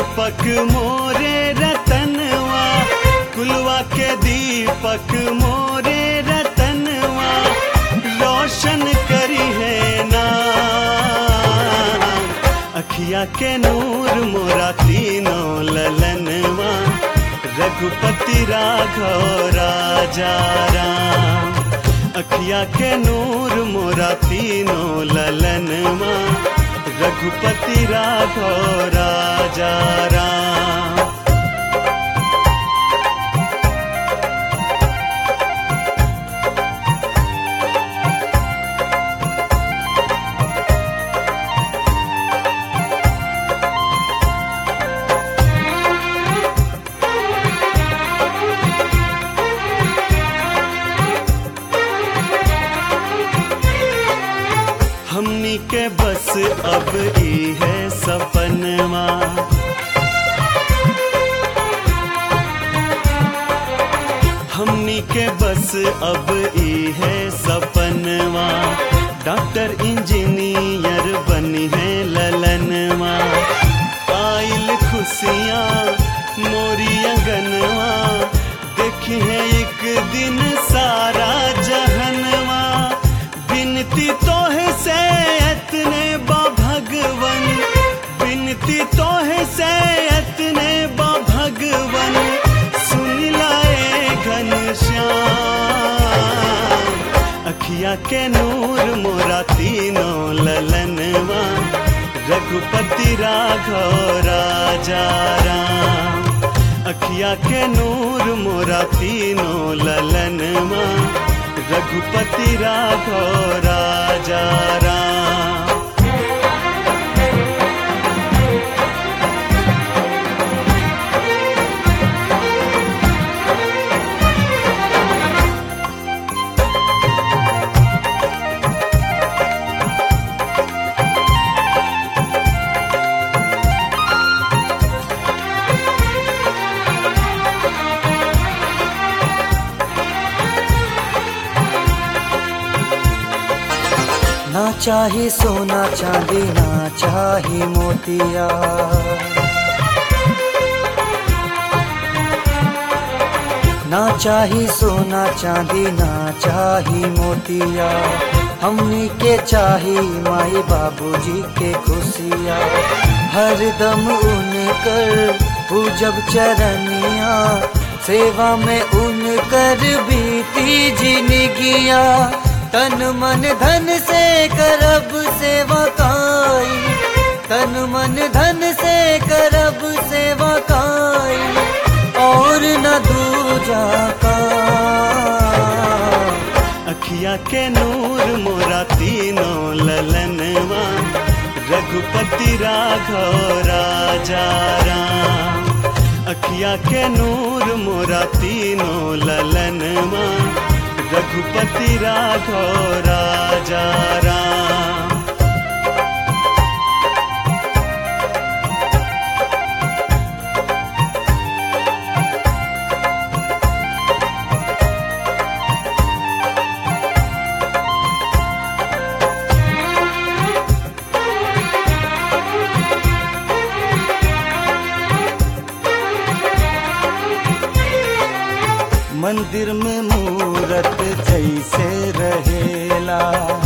दीपक मोरे रतनवा कुलवा के दीपक मोरे रतनवा रोशन करी है ना अखिया के नूर मोरा तीनों ललनवा रघुपति राघव राजा राम अखिया के नूर मोरा तीनों ललनवा रघुपति राघव राजा राम हमनी के बस अब ई है सपनवा हमनी के बस अब ई है सपनवा डॉक्टर इंजीनियर बनी है ललनवा आइल खुशियाँ मोरी अंगनवा देखी है एक दिन सारा जहनवा बिनती तो है से इतने बा भगवन बिनती तो है से इतने बा भगवन सुन लाए घनश्याम अखिया के नूर मोरा तीनों ललनवा रघुपति राघव राजा राम अखिया के नूर मोरा तीनों ललनवा रघुपति राघव राजा राम ना चाही सोना चांदी ना चाही मोतिया ना चाही सोना चांदी ना चाही मोतिया हमनी के चाही माई बाबूजी के खुशिया हर दम उनकर पूजब चरनिया सेवा में उनकर बीती जिनगिया तन मन धन से करब सेवा काई तन मन धन से करब सेवा काई और न दूजा का अखिया के नूर मोरा तीनों ललनवा रघुपति राघव राजा राम अखिया के नूर मोरा तीनों ललनवा रघुपति राघव राजा राम मंदिर में मूरत जैसे रहेला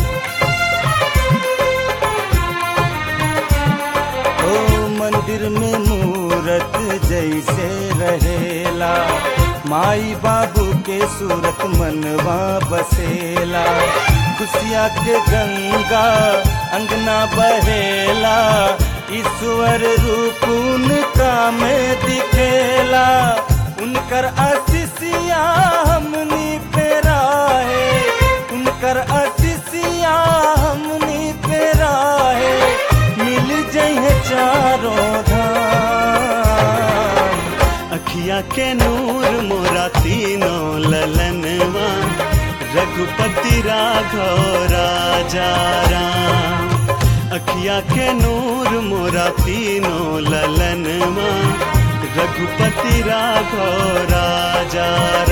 ओ मंदिर में मूरत जैसे रहेला माई बाबू के सूरत मनवा बसेला खुशिया के गंगा अंगना बहेला ईश्वर रूप उनका में दिखेला उनकर आशीषिया हमनी पे राहे उनकर आशीषिया हमनी पे राहे मिल जइहे चारों धाम अखिया के नूर मोरा तीनों ललनवा रघुपति राघव राजा राम अखिया के नूर मोरा तीनों ललनवा रघुपति राघव राजा